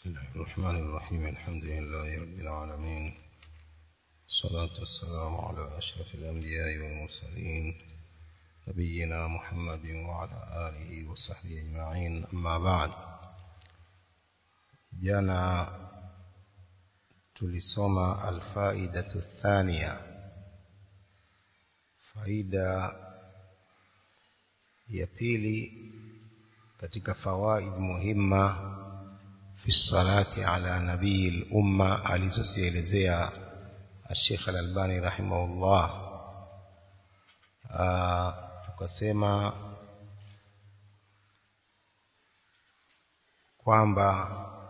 بسم الله الرحمن الرحيم الحمد لله رب العالمين الصلاة والسلام على أشرف الأنبياء والمرسلين نبينا محمد وعلى آله وصحبه أجمعين أما بعد jana tulisoma alfaidatu thania faida ya pili katika fawaid muhimma fi salati ala nabii lumma alizozielezea الشيخ الألباني رحمه الله tukasema kwamba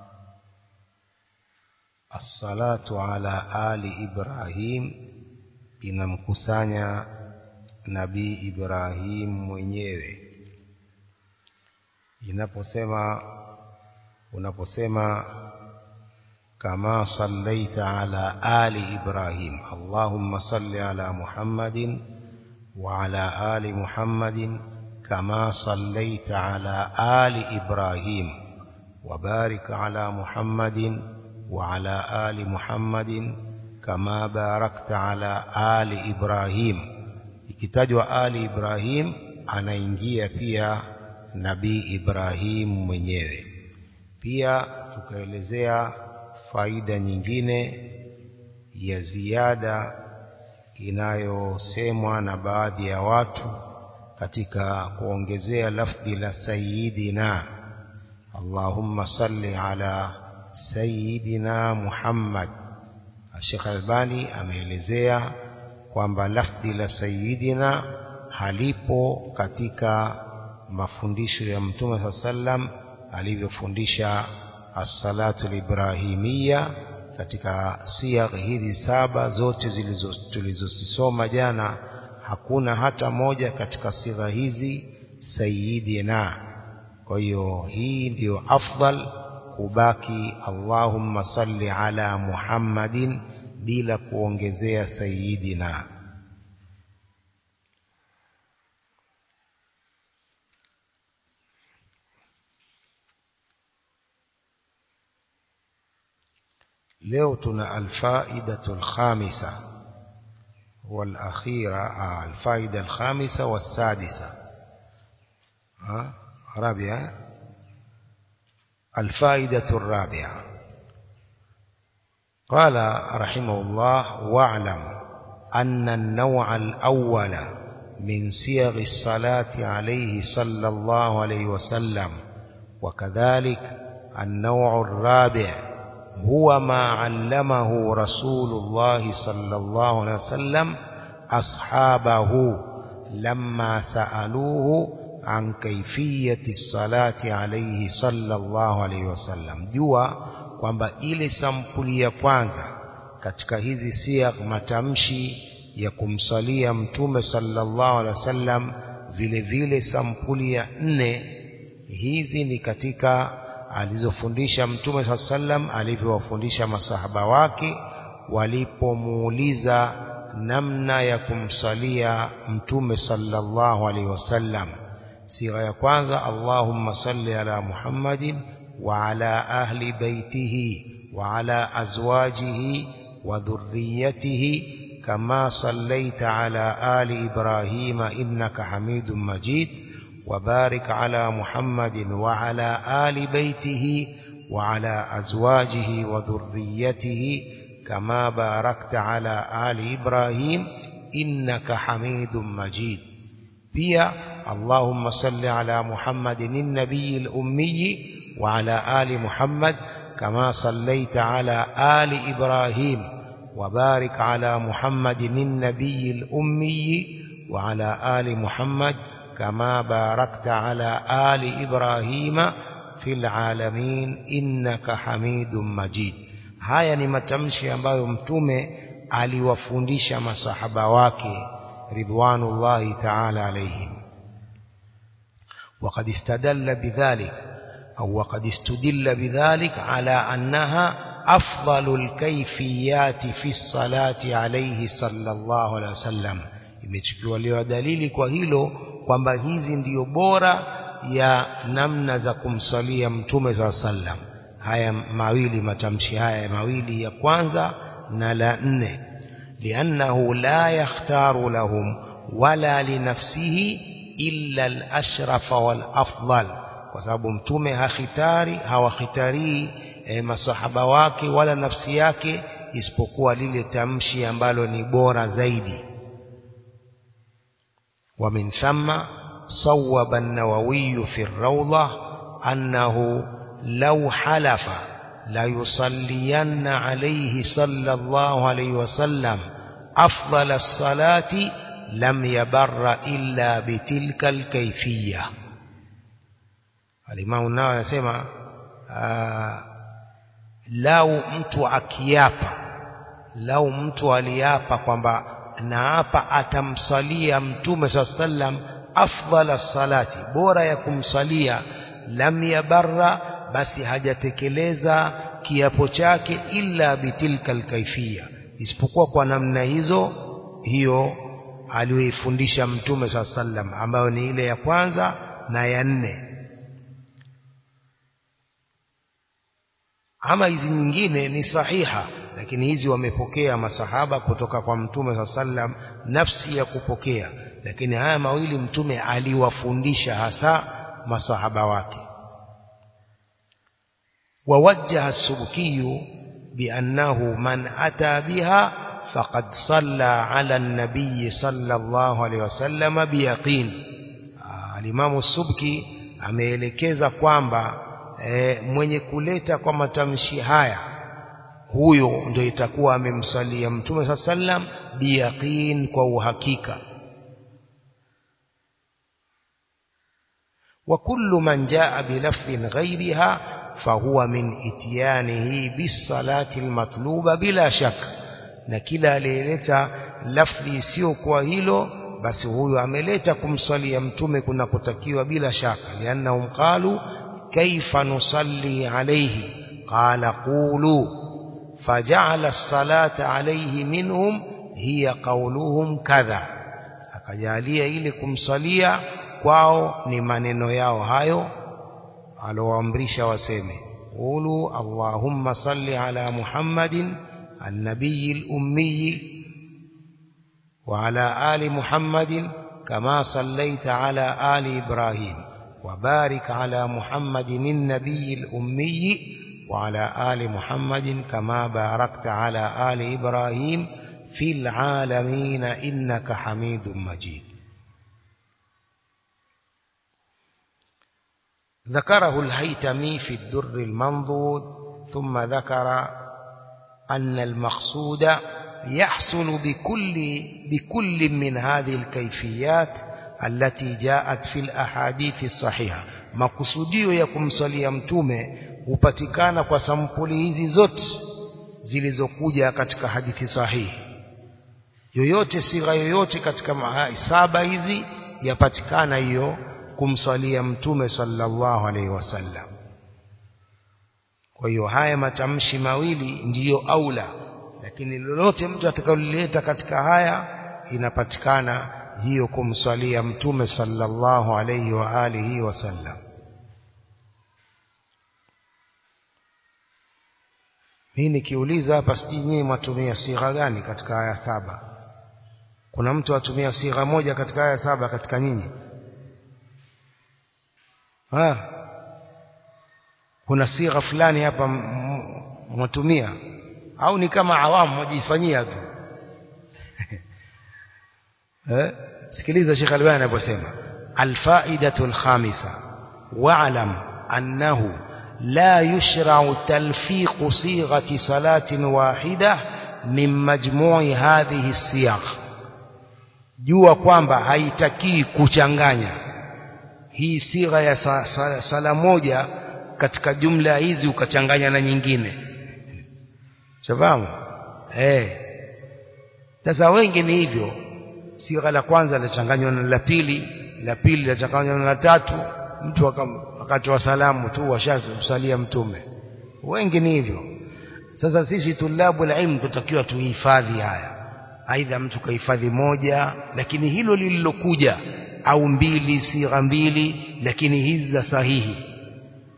assalatu ala ali Ibrahim inamkusanya nabii Ibrahim mwenyewe inaposema unaposema كما صليت على آل إبراهيم اللهم صل على محمد وعلى آل محمد كما صليت على آل إبراهيم وبارك على محمد وعلى آل محمد كما باركت على آل إبراهيم ikitajwa ali Ibrahim anaingia pia nabii Ibrahim mwenyewe pia tukaelezea faida nyingine ya ziada inayosemwa na baadhi ya watu katika kuongezea lafdhi la sayyidina Allahumma salli ala sayyidina Muhammad Sheikh Albani ameelezea kwamba lafdhi la sayyidina halipo katika mafundisho ya Mtume sallam alivyofundisha as-salatu al-ibrahimia katika siyagh hizi saba zote tulizosoma jana hakuna hata moja katika sigha hizi sayyidina kwa hiyo hii ndiyo afdal kubaki Allahumma salli ala Muhammadin bila kuongezea sayyidina leo tuna alfaidatu alkhamisa والاخيره الفائده الخامسه والسادسه ها رابعه الفائده الرابعه قال رحمه الله واعلم ان النوع الاول من صيغ الصلاه عليه صلى الله عليه وسلم وكذلك النوع الرابع هو ما علمه رسول الله صلى الله عليه وسلم أصحابه لما سألوه عن كيفية الصلاة عليه صلى الله عليه وسلم jua kwamba ile sampuli ya kwanza katika hizi siyak matamshi ya kumsalia mtume sallallahu alaihi wasallam vile vile sampuli ya nne hizi ni katika alizofundisha mtume saa sallam alivyowafundisha masahaba wake walipomuuliza namna ya kumsalia mtume sallallahu alaihi wasallam sigha ya kwanza allahumma salli ala muhammadin wa ala ahli baitihi wa ala azwajihi wa dhurriyatihi kama sallaita ala ali ibrahima innaka hamidun majid وبارك على محمد وعلى آل بيته وعلى أزواجه وذريته كما باركت على آل إبراهيم إنك حميد مجيد بيا اللهم صل على محمد النبي الأمي وعلى آل محمد كما صليت على آل إبراهيم وبارك على محمد النبي الأمي وعلى آل محمد كما باركت على آل إبراهيم في العالمين إنك حميد مجيد haya ni matamshi ambayo mtume aliwafundisha masahaba wake ridwanullahi ta'ala alayhim وقد استدل بذلك أو وقد استدل بذلك على أنها أفضل الكيفيات في الصلاة عليه صلى الله عليه وسلم imechukuliwa dalili kwa hilo kwamba hizi ndiyo bora ya namna za kumsalia mtume saa sallam haya mawili matamshi haya mawili ya kwanza na la nne liannahu la yakhtaru lahum wala linafsihi illa al-ashrafa wal-afdal kwa sababu mtume hakhitari hawakhitarii e, masahaba wake wala nafsi yake isipokuwa lile tamshi ambalo ni bora zaidi ومن ثم صوب النووي في الروضة أنه لو حلف ليصلين عليه صلى الله عليه وسلم أفضل الصلاة لم يبر إلا بتلك الكيفية الإمام النووي يسمى آه lau mtu akiapa lau mtu aliapa kwamba naapa atamsalia mtume saa sallam afdhala salati bora ya kumsalia lam yabarra basi hajatekeleza kiapo chake illa bitilka alkaifia isipokuwa kwa namna hizo hiyo aliyoifundisha mtume saa sallam ambayo ni ile ya kwanza na ya nne ama hizi nyingine ni sahiha lakini hizi wamepokea masahaba kutoka kwa mtume saa sallam nafsi ya kupokea lakini haya mawili mtume aliwafundisha hasa masahaba wake ووجه السبكي بأنه من أتى بها فقد صلى على النبي صلى الله عليه وسلم بيقين الإمام السبكي ameelekeza kwamba e, mwenye kuleta kwa matamshi haya huyo ndio itakuwa amemsalia mtume saa sallam biyaqin kwa uhakika wa kullu man jaa bilafdhin ghairiha fahuwa min ityanihi bisalati almatluba bila shaka na kila aliyeleta lafdhi isiyokuwa hilo basi huyo ameleta kumswalia mtume kunakotakiwa bila shaka liannahum qalu kaifa nusalli alayhi qala qulu faja'ala as-salata alayhi minhum hiya qawluhum kadha akajalia ile kumsalia kwao ni maneno yao hayo alowaamrisha waseme qulu allahumma salli ala muhammadin النبي الأمي وعلى آل محمد كما صليت على آل إبراهيم وبارك على محمد النبي الأمي وعلى آل محمد كما باركت على آل إبراهيم في العالمين إنك حميد مجيد ذكره الهيتمي في الدر المنضود ثم ذكر أن المقصود يحصل بكل بكل من هذه الكيفيات التي جاءت في الأحاديث الصحيحة makusudio ya kumsalia mtume hupatikana kwa sampuli hizi zote zilizokuja katika hadithi sahihi yoyote sigha yoyote katika saba hizi yapatikana hiyo kumsalia mtume sallallahu alaihi wasallam kwa hiyo haya matamshi mawili ndiyo aula lakini lolote mtu atakalolileta katika haya inapatikana hiyo kumswalia mtume sallallahu alayhi wa alihi wasallam mimi nikiuliza hapa sijui nyinyi mwatumia sigha gani katika aya saba kuna mtu atumia sigha moja katika aya saba katika nyinyi ha kuna sigha fulani hapa mwatumia au ni kama awamu mwajifanyia tu eh sikiliza Sheikh Albani anaposema alfaidatu alkhamisa wa'lam annahu la yushra'u talfiq sighati salatin wahida min majmu'i hadhihi siyagh jua kwamba haitakii kuchanganya hii sigha ya sa, sa, sala moja katika jumla hizi ukachanganya na nyingine shafahamu eh sasa wengi ni hivyo sigha la kwanza lachanganywa na la pili la pili lachanganywa na la tatu mtu akatoa salamu tu washamsalia mtume wengi ni hivyo sasa sisi tulabu ilmu tutakiwa tuhifadhi haya aidha mtu kahifadhi moja lakini hilo lililokuja au mbili sigha mbili lakini hizi za sahihi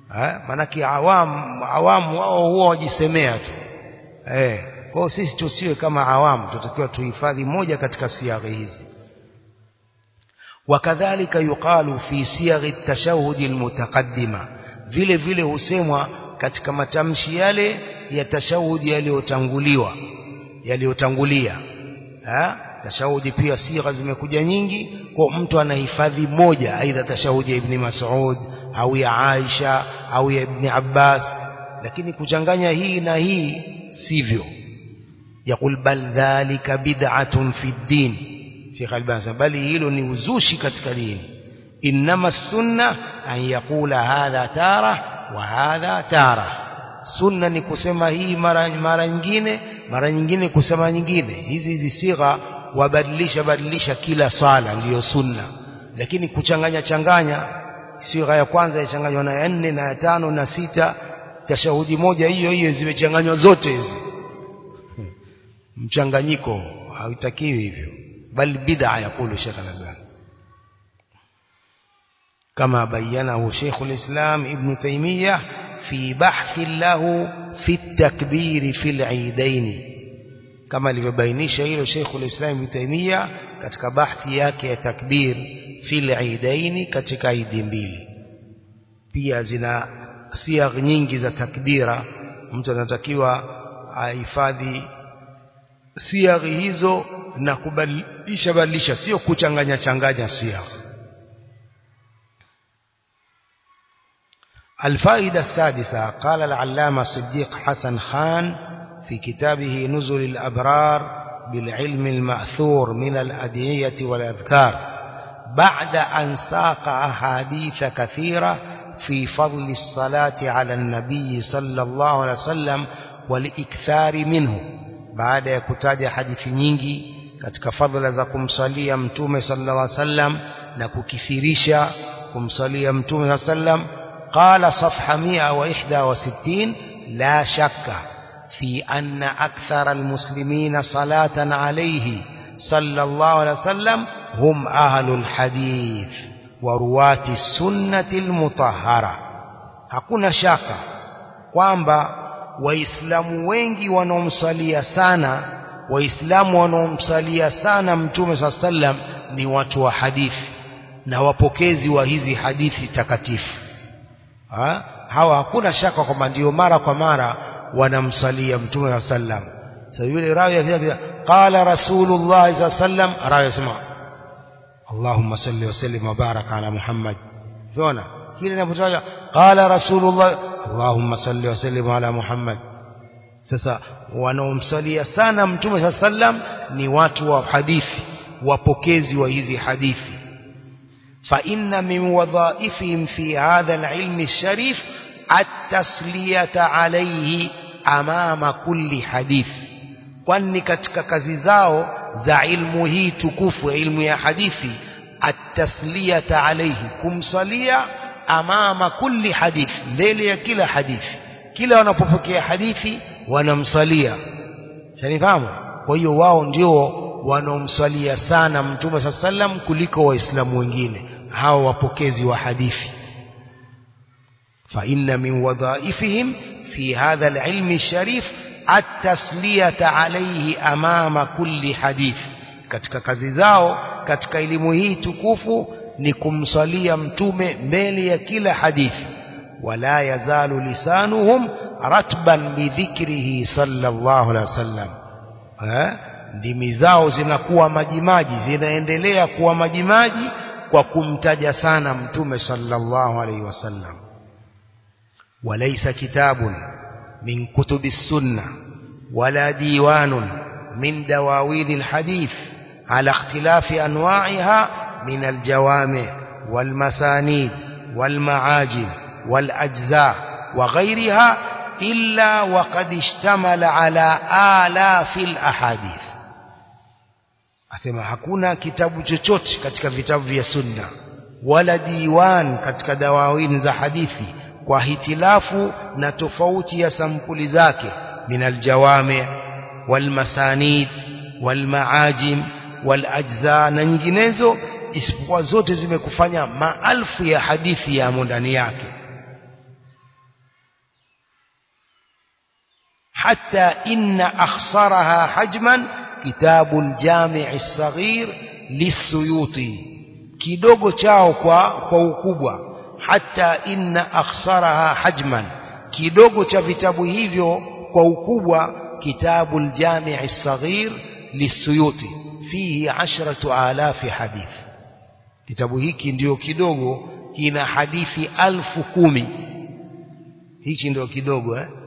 eh manake awamu awamu wao huwa wajisemea tu eh kwa hiyo sisi tusiwe kama awamu tutakiwa tuhifadhi moja katika siaghi hizi wakadhalika yuqalu fi siaghi at-tashahhud al-mutaqaddima vile vile husemwa katika matamshi yale ya tashahudi yaliyotanguliwa yaliyotangulia tashahudi pia sigha zimekuja nyingi kwa mtu anahifadhi moja aidha tashahudi ya ibn Mas'ud au ya Aisha au ya ibn Abbas lakini kuchanganya hii na hii sivyo yakul bal dhalika bid'atun fi din Sheikh Albani bali hilo ni uzushi katika dini inma sunna an yaqula hadha tara wa hadha tara sunna ni kusema hii mara mara nyingine mara nyingine kusema nyingine hizi hizi sigha wabadilisha badilisha kila sala ndiyo sunna lakini kuchanganya changanya sigha ya kwanza yachanganywa na ya nne na ya tano na sita tashahudi moja hiyo hiyo zimechanganywa zote hizi mchanganyiko hautakiwi hivyo bal bid'a yakulu Sheikh Al-Albani كما بينه شيخ الإسلام ابن تيمية في بحث له في التكبير في العيدين كما لبينيش hilo شيخ الإسلام ابن تيمية katika bahthi yake ya takbir fil aidaini katika idi mbili pia zina siagh nyingi za takbira mtu anatakiwa ahifadhi siagh hizo na kubadilisha badilisha sio kuchanganya changanya siagh الفائدة السادسة قال العلامة صديق حسن خان في كتابه نزل الأبرار بالعلم المأثور من الأدعية والأذكار بعد أن ساق أحاديث كثيرة في فضل الصلاة على النبي صلى الله عليه وسلم والإكثار منه بعد يكتاج حديث nyingi katika fadhila za kumsalia mtume sallallahu alaihi wasallam na kukithirisha kumsalia mtume sallallahu alaihi wasallam قال صفحة 161 لا شك في أن أكثر المسلمين صلاة عليه صلى الله عليه وسلم هم أهل الحديث ورواة السنة المطهرة hakuna shaka kwamba waislamu wengi wanaomsalia sana waislamu wanaomsalia sana mtume saa sallam ni watu wa hadithi na wapokezi wa hizi hadithi takatifu ha? hawa hakuna shaka kwamba ndio mara kwa mara wanamsalia mtume wa sallam sasa yule rawi akija qala rasulullah sa sallam rawi yasema Allahumma salli wa sallim wa baraka ala Muhammad unaona kile inapotaja qala rasulullah Allahumma salli wa sallim ala Muhammad sasa wanaomsalia sana mtume sa sallam ni watu wa hadithi wapokezi wa hizi hadithi فإن من وظائفهم في هذا العلم الشريف التسلية عليه أمام كل حديث kwani katika kazi zao za ilmu hii tukufu ilmu ya hadithi atasliyata alayhi kumsalia amama kulli hadithi mbele ya kila hadithi kila wanapopokea hadithi wanamsalia shanifahamu kwa hiyo wao ndio wanaomsalia sana mtume saa sallam kuliko waislamu wengine hao wapokezi wa hadithi فإن من وظائفهم في هذا العلم الشريف التسلية عليه أمام كل حديث katika kazi zao katika elimu hii tukufu ni kumsalia mtume mbele ya kila hadithi wala yazalu lisanuhum ratban bidhikrihi sallallahu alaihi wasallam ndimi zao zinakuwa majimaji zinaendelea kuwa majimaji kwa kumtaja sana mtume sallallahu alaihi wasallam وليس كتاب من كتب السنة ولا ديوان من دواوين الحديث على اختلاف أنواعها من الجوامع والمسانيد والمعاجم والأجزاء وغيرها إلا وقد اشتمل على آلاف الأحاديث asema hakuna kitabu chochote katika vitabu vya sunna wala diwan katika dawawin za hadithi kwa hitilafu na tofauti ya sampuli zake min aljawami walmasanid walmaajim walajza na nyinginezo isipokuwa zote zimekufanya maalfu ya hadithi yamo ndani yake حتى إن أخصرها حجما كتاب الجامع الصغير للسيوطي kidogo chao kwa kwa ukubwa hata inna akhsaraha hajman kidogo cha vitabu hivyo kwa ukubwa kitabu aljami' as-saghir lisuyuti fihi ashratu alafi hadith kitabu hiki ndio kidogo kina hadithi alfu kumi hichi ndio kidogo eh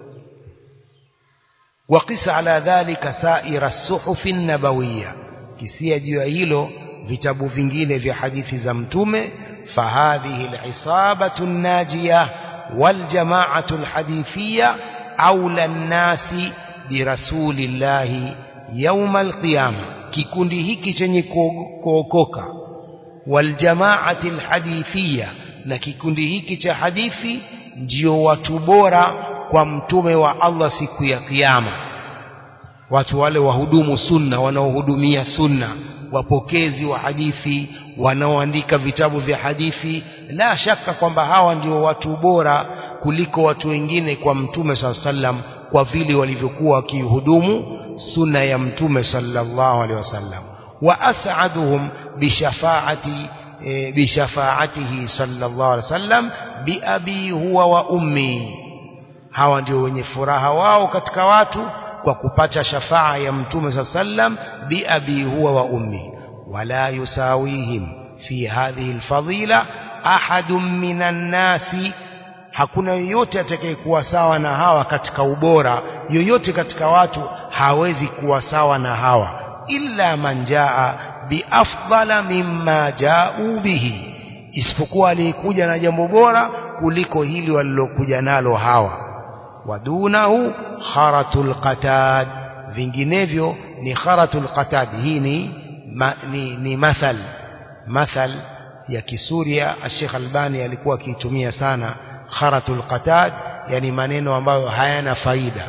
وقس على ذلك سائر الصحف النبوية kisia juu ya hilo vitabu vingine vya hadithi za mtume fahadhihi al-isabatu an-najiyah wal jama'atu al-hadithiyya awla an-nasi bi rasulillahi yawm al-qiyamah kikundi hiki chenye kuokoka wal jama'ati al-hadithiyya na kikundi hiki cha hadithi ndio watu bora kwa mtume wa Allah siku ya kiyama watu wale wahudumu sunna wanaohudumia sunna wapokezi wa hadithi wanaoandika vitabu vya hadithi la shaka kwamba hawa ndio watu bora kuliko watu wengine kwa mtume saa sallam kwa vile walivyokuwa wakihudumu sunna ya mtume sallallahu alaihi wasallam wa as'aduhum bishafaati e, bishafaatihi sallallahu alaihi wasallam bi abi huwa wa ummi hawa ndio wenye furaha wao katika watu kwa kupata shafaa ya mtume sa sallam bi abi huwa wa ummi wala yusawihim fi hadhihi alfadila ahadun minan nasi hakuna yoyote atakayekuwa sawa na hawa katika ubora yoyote katika watu hawezi kuwa sawa na hawa illa man jaa biafdala mimma jaau bihi isipokuwa aliyekuja na jambo bora kuliko hili walilokuja nalo hawa wadunahu kharatul qatad vinginevyo ni kharatul qatad hii ni, ma, ni, ni mathal mathal ya kisuria Sheikh Albani alikuwa akiitumia sana kharatul qatad yani maneno ambayo hayana faida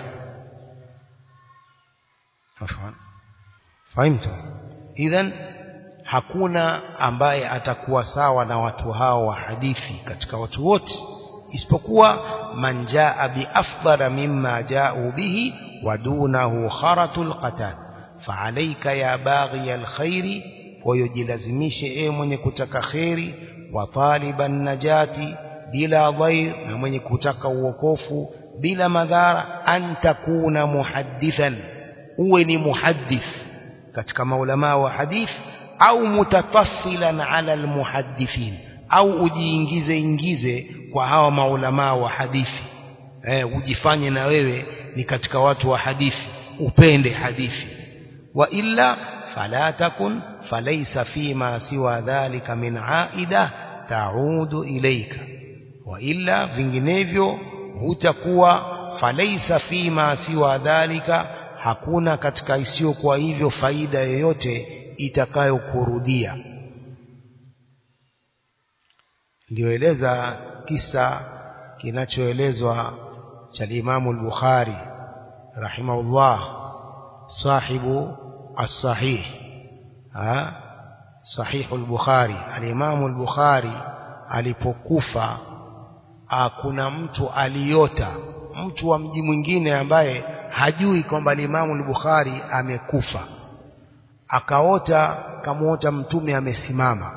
fahimtu idhan hakuna ambaye atakuwa sawa na watu hao wa hadithi katika watu wote isipokuwa man jaa biafdala mimma jaau bihi wadunahu kharatul qatad faalaika ya baghi alkhairi wayojilazimishe e mwenye kutaka kheri wa taliban najati bila dhair na mwenye kutaka uokofu bila madhara an takuna muhaddithan uwe ni muhaddith katika maulama wa hadith au mutataffilan ala almuhaddithin au ujiingize ingize kwa hawa maulama wa hadithi eh, ujifanye na wewe ni katika watu wa hadithi upende hadithi wa illa fala takun falaysa fima siwa dhalika min aida taudu ilaika wa illa vinginevyo hutakuwa falaysa fima siwa dhalika hakuna katika isiyokuwa hivyo faida yoyote itakayokurudia nilioeleza kisa kinachoelezwa cha Imamu al-Bukhari rahimahullah sahibu as-sahih ha sahihu al-Bukhari al-Imamu al-Bukhari alipokufa kuna mtu aliota mtu wa mji mwingine ambaye hajui kwamba Imamu al-Bukhari amekufa akaota kamuota mtume amesimama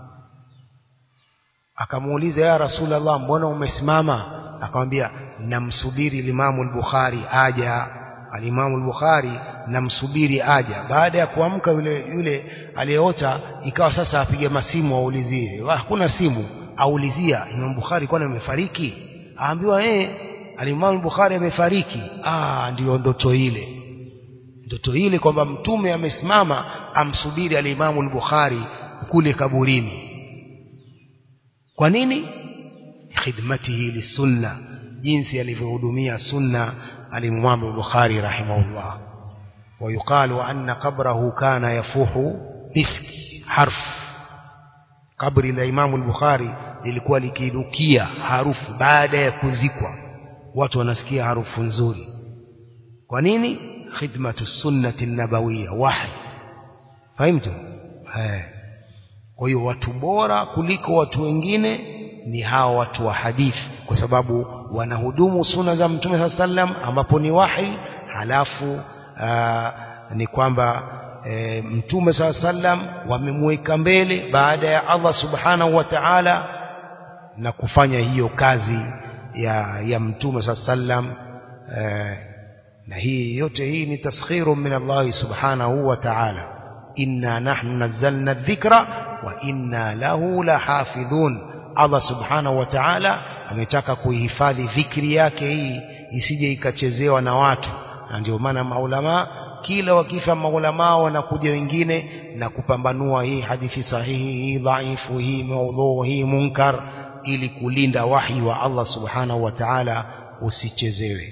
akamuuliza ya Rasulullah mbona umesimama akamwambia namsubiri Imamu al-Bukhari aja al-Imamu al-Bukhari namsubiri aja baada ya kuamka yule yule aliyeota ikawa sasa apige masimu aulizie hakuna simu aulizia Imam Bukhari kwani amefariki aambiwa eh al-Imam Bukhari amefariki ah ndio ndoto ile ndoto ile kwamba mtume amesimama amsubiri al-Imam al-Bukhari kule kaburini kwa nini khidmatihi lisunna jinsi alivyohudumia sunna al-Imam al-Bukhari rahimahullah ويقال أن قبره كان يفوح مسك حرف قبر الإمام البخاري lilikuwa likinukia harufu baada ya kuzikwa watu wanasikia harufu nzuri kwa nini khidmatu sunnati nabawiyya wahi fahimtu eh kwa hiyo watu bora kuliko watu wengine ni hawa watu wa hadithi kwa sababu wanahudumu sunna za mtume sallam ambapo ni wahi halafu aa, ni kwamba e, mtume saa sallam wamemweka mbele baada ya Allah subhanahu wa ta'ala na kufanya hiyo kazi ya, ya mtume saa sallam e, na hii yote hii ni taskhiru min Allah subhanahu wa ta'ala inna nahnu nazzalna dhikra wa inna lahu lahafidhun Allah subhanahu wa ta'ala ametaka kuihifadhi dhikri yake hii isije ikachezewa na watu na ndio maana maulama kila wakifa maulama wanakuja wengine na kupambanua hii hadithi sahihi hii dhaifu hii maudhu hii munkar ili kulinda wahi wa Allah subhanahu wa ta'ala usichezewe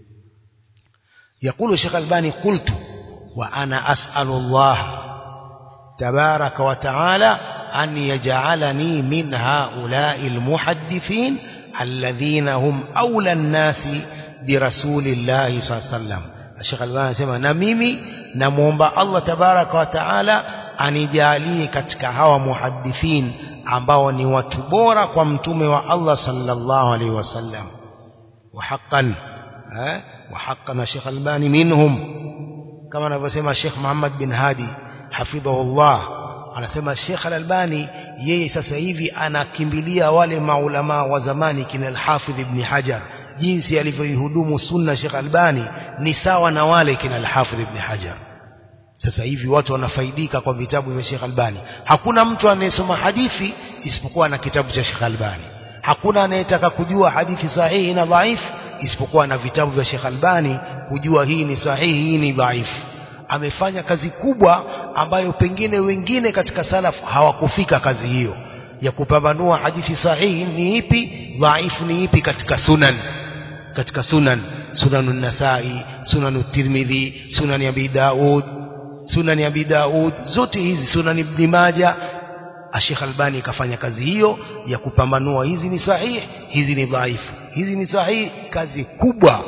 يقول الشيخ الباني قلت وأنا أسأل الله تبارك وتعالى أن يجعلني من هؤلاء المحدثين الذين هم أولى الناس برسول الله صلى الله عليه وسلم الشيخ الباني سمع نميمي نمومب الله تبارك وتعالى anijalie katika hawa muhadithin ambao ni watu bora kwa mtume wa Allah sallallahu alaihi wasallam wa haqqan eh وحقنا الشيخ الباني منهم كما anavyosema Sheikh Muhammad bin Hadi hafidhahullah anasema Sheikh Al-Albani yeye sasa hivi anakimbilia wale maulama wa zamani kina Al-Hafidh Ibn Hajar jinsi alivyoihudumu sunna Sheikh Albani ni sawa na wale kina Al-Hafidh Ibn Hajar sasa hivi watu wanafaidika kwa vitabu vya Sheikh Albani hakuna mtu anayesoma hadithi isipokuwa na kitabu cha Sheikh Albani hakuna anayetaka kujua hadithi sahihi na dhaifu isipokuwa na vitabu vya Sheikh Albani kujua hii ni sahihi hii ni dhaifu amefanya kazi kubwa ambayo pengine wengine katika salaf hawakufika kazi hiyo ya kupambanua hadithi sahihi ni ipi dhaifu ni ipi katika sunan katika sunan sunanun nasai sunanut tirmidhi sunan abi daud sunan abi daud zote hizi sunan ibn majah Sheikh Albani kafanya kazi hiyo ya kupambanua hizi ni sahihi hizi ni dhaifu hizi ni sahihi kazi kubwa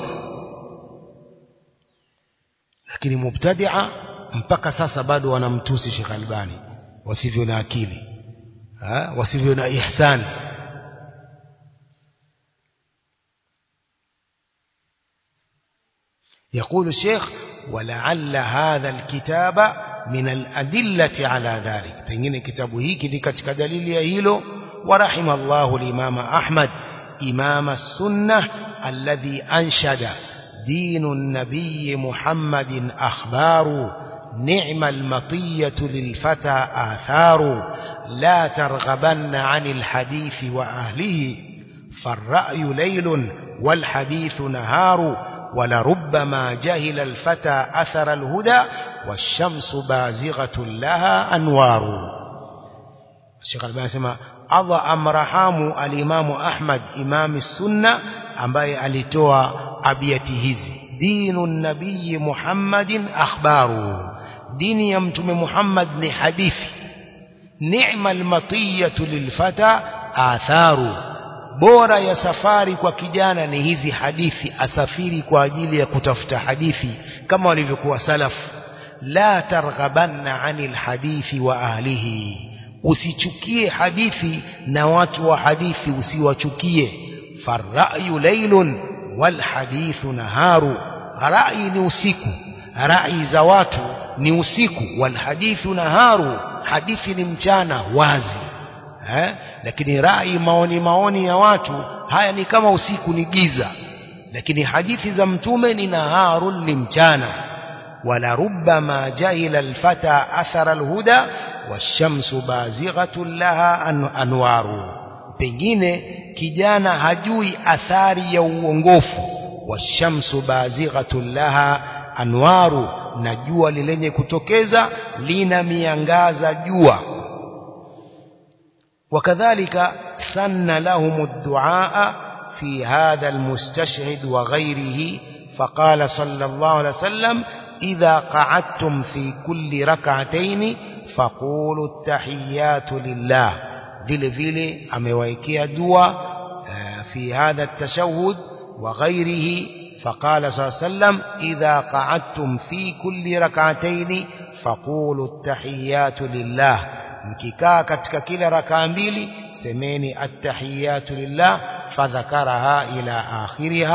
lakini mubtadia mpaka sasa bado wanamtusi Sheikh Albani wasivyo na akili ha? wasivyo na ihsan يقول الشيخ ولعل هذا الكتاب من الأدلة على ذلك pengine kitabu hiki ni katika dalili ya hilo ورحم الله الإمام أحمد إمام السنة الذي أنشد دين النبي محمد أخبار نعم المطية للفتى آثار لا ترغبن عن الحديث وأهله فالرأي ليل والحديث نهار ولربما جهل الفتى أثر الهدى والشمس بازغة لها أنوار الشيخ الباني سمع Allah amrahamu alimamu Ahmad imami sunna ambaye alitoa abiyati hizi dinu nabii Muhammadin akhbaru dini ya mtume Muhammad ni hadithi ni'mal matiyatu lilfata atharu bora ya safari kwa kijana ni hizi hadithi asafiri kwa ajili ya kutafuta hadithi kama walivyokuwa salafu la targhabanna anil hadithi wa ahlihi usichukie hadithi na watu wa hadithi usiwachukie farrayu laylun wal hadithu naharu rai ni usiku rai za watu ni usiku wal hadithu naharu hadithi ni mchana wazi eh? lakini rai maoni maoni ya watu haya ni kama usiku ni giza lakini hadithi za mtume ni naharun ni mchana wala rubbama jahila alfata athara alhuda washamsu bazighatun laha anwaru pengine kijana hajui athari ya uongofu washamsu bazighatun laha anwaru na jua lilenye kutokeza lina miangaza jua وكذلك سن لهم الدعاء في هذا المستشهد وغيره فقال صلى الله عليه وسلم إذا قعدتم في كل ركعتين فقولوا التحيات لله vile vile amewaikia dua في هذا التشهد وغيره فقال صلى الله عليه وسلم إذا قعدتم في كل ركعتين فقولوا التحيات لله mkikaa katika kila rakaa mbili semeni attahiyatu lillah fadhakaraha ila akhiriha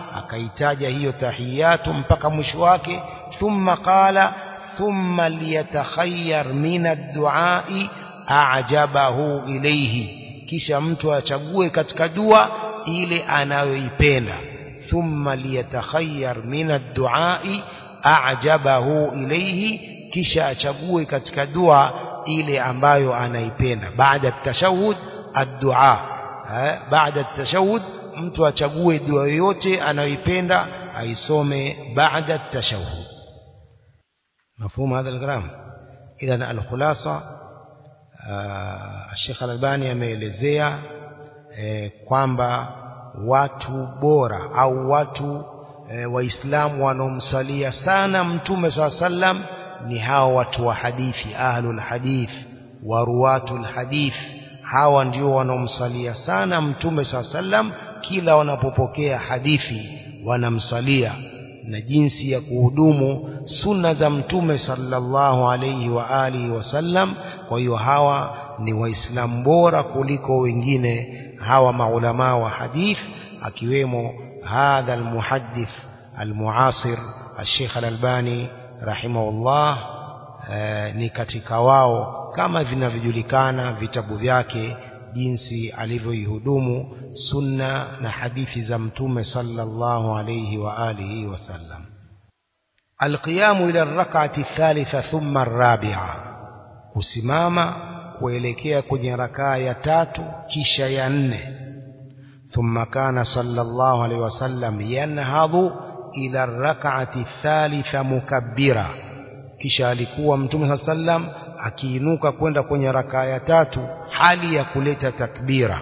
akaitaja hiyo tahiyatu mpaka mwisho wake thumma qala thumma liyatakhayyar min ad-du'ai a'jabahu ilayhi kisha mtu achague katika dua ile anayoipenda thumma liyatakhayyar min ad-du'ai a'jabahu ilayhi kisha achague katika dua ile ambayo anaipenda baada at-tashahhud ad-du'a baada at-tashahhud mtu achague dua yoyote anayoipenda aisome baada at-tashahhud مفهوم هذا الكلام اذا الخلاصه Sheikh Al-Albani ameelezea eh, kwamba watu bora au watu eh, waislamu wanaomsalia sana mtume saa sallam ni hao watu wa hadithi ahlul hadith waruwatul hadith hawa ndio wanaomsalia sana mtume saa sallam kila wanapopokea hadithi wanamsalia na jinsi ya kuhudumu sunna za mtume sallallahu alayhi wa alihi wasallam kwa hiyo hawa ni waislamu bora kuliko wengine hawa maulama wa hadith akiwemo hadha almuhaddith almuasir الشيخ الألباني رحمه الله ni katika wao kama vinavyojulikana vitabu vyake jinsi alivyoihudumu sunna na hadithi za mtume sallallahu alayhi wa alihi wasallam alqiyamu ila rak'ati thalitha thumma arabi'a kusimama kuelekea kwenye rakaa ya tatu kisha ya nne thumma kana sallallahu alayhi wasallam yanhadhu ila rak'ati thalitha mukabbira kisha alikuwa mtume sallam akiinuka kwenda kwenye rakaa ya tatu hali ya kuleta takbira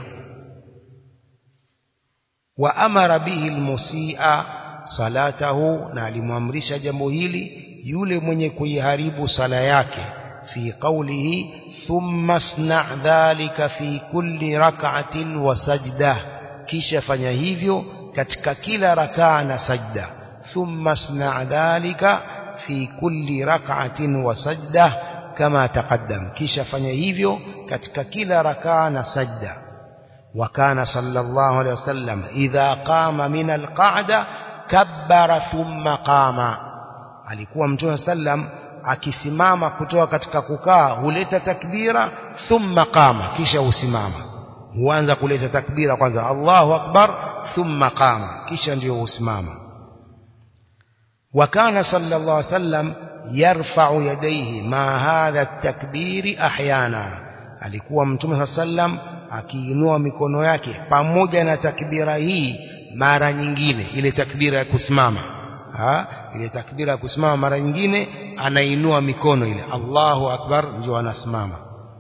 wa amara bihi almusi'a salatahu na alimwamrisha jambo hili yule mwenye kuiharibu sala yake fi qawlihi thumma sna' dhalika fi kulli rak'atin wa sajda kisha fanya hivyo katika kila rakaa na sajda thumma sna' dhalika fi kulli rak'atin wa sajda kama taqaddam kisha fanya hivyo katika kila rakaa na sajda وكان صلى الله عليه وسلم إذا قام من القعدة كبر ثم قام alikuwa mtume sallam akisimama kutoka katika kukaa huleta takbira thumma qama kisha usimama huanza kuleta takbira kwanza Allahu akbar thumma qama kisha ndio usimama وكان صلى الله عليه وسلم يرفع يديه مع هذا التكبير احيانا alikuwa mtume sallam akiinua mikono yake pamoja na takbira hii mara nyingine ile takbira ya kusimama ha? ile takbira ya kusimama mara nyingine anainua mikono ile Allahu akbar ndio anasimama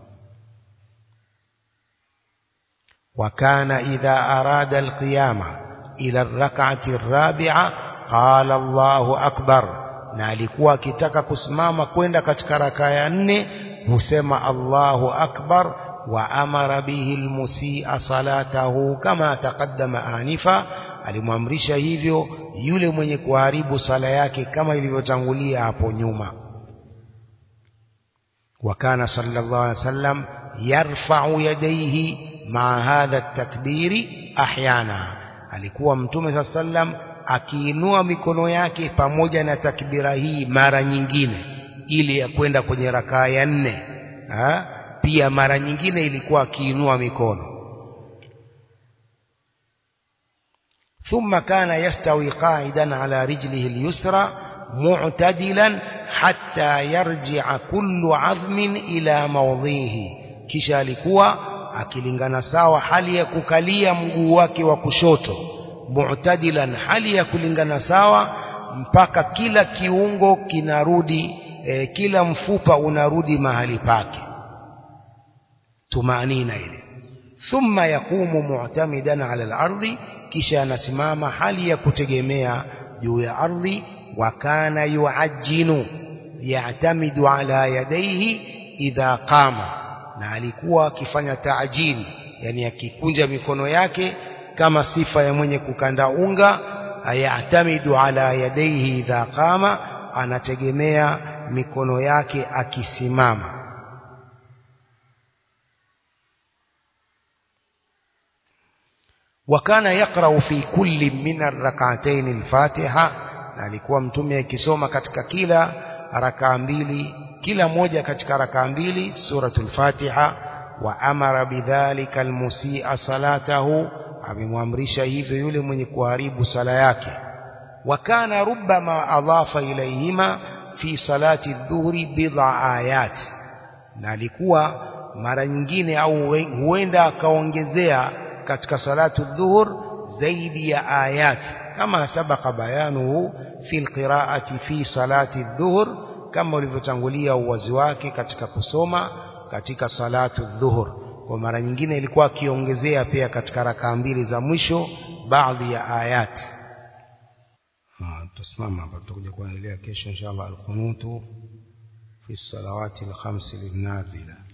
وكان إذا أراد القيامة إلى الركعة الرابعة قال الله أكبر na alikuwa akitaka kusimama kwenda katika raka ya nne husema Allahu akbar wa amara bihi almusi'a salatahu kama taqaddama anifa alimwamrisha hivyo yule mwenye kuharibu sala yake kama ilivyotangulia hapo nyuma وكان صلى الله عليه وسلم يرفع يديه مع هذا التكبير احيانا alikuwa mtume صلى الله عليه وسلم akiinua mikono yake pamoja na takbira hii mara nyingine ili ya kwenda kwenye rakaa ya nne ha? pia mara nyingine ilikuwa akiinua mikono ثم كان يستوي قاعدا على رجله اليسرى معتدلا حتى يرجع كل عظم إلى موضعه kisha alikuwa akilingana sawa hali ya kukalia mguu wake wa kushoto mu'tadilan hali ya kulingana sawa mpaka kila kiungo kinarudi e, kila mfupa unarudi mahali pake tumanina ile thumma yaqumu mu'tamidan ala al-ardi kisha anasimama hali ya kutegemea juu ya ardhi wa kana yuajjinu ya'tamidu ala yadayhi idha qama na alikuwa akifanya taajili yani akikunja mikono yake kama sifa ya mwenye kukanda unga ayatamidu ala yadayhi idha qama anategemea mikono yake akisimama wakana yaqra'u fi kulli min ar-rak'atayn al-Fatiha na alikuwa mtume akisoma katika kila rakaa mbili kila moja katika rakaa mbili suratul Fatiha wa amara bidhalika al-musii'a salatahu amemwamrisha hivyo yule mwenye kuharibu sala yake wakana rubbama adhafa ilayhima fi salati dhuhri bid'a ayat na alikuwa mara nyingine au huenda akaongezea katika salatu dhuhur zaidi ya ayat kama sabaka bayanuhu fi alqira'ati fi salati dhuhur kama ulivyotangulia uwazi wake katika kusoma katika salatu dhuhur kwa mara nyingine ilikuwa akiongezea pia katika rakaa mbili za mwisho baadhi ya ayat tutasimama hapa tutakuja kuendelea kesho inshallah alqunutu fi salawati alkhams linnazila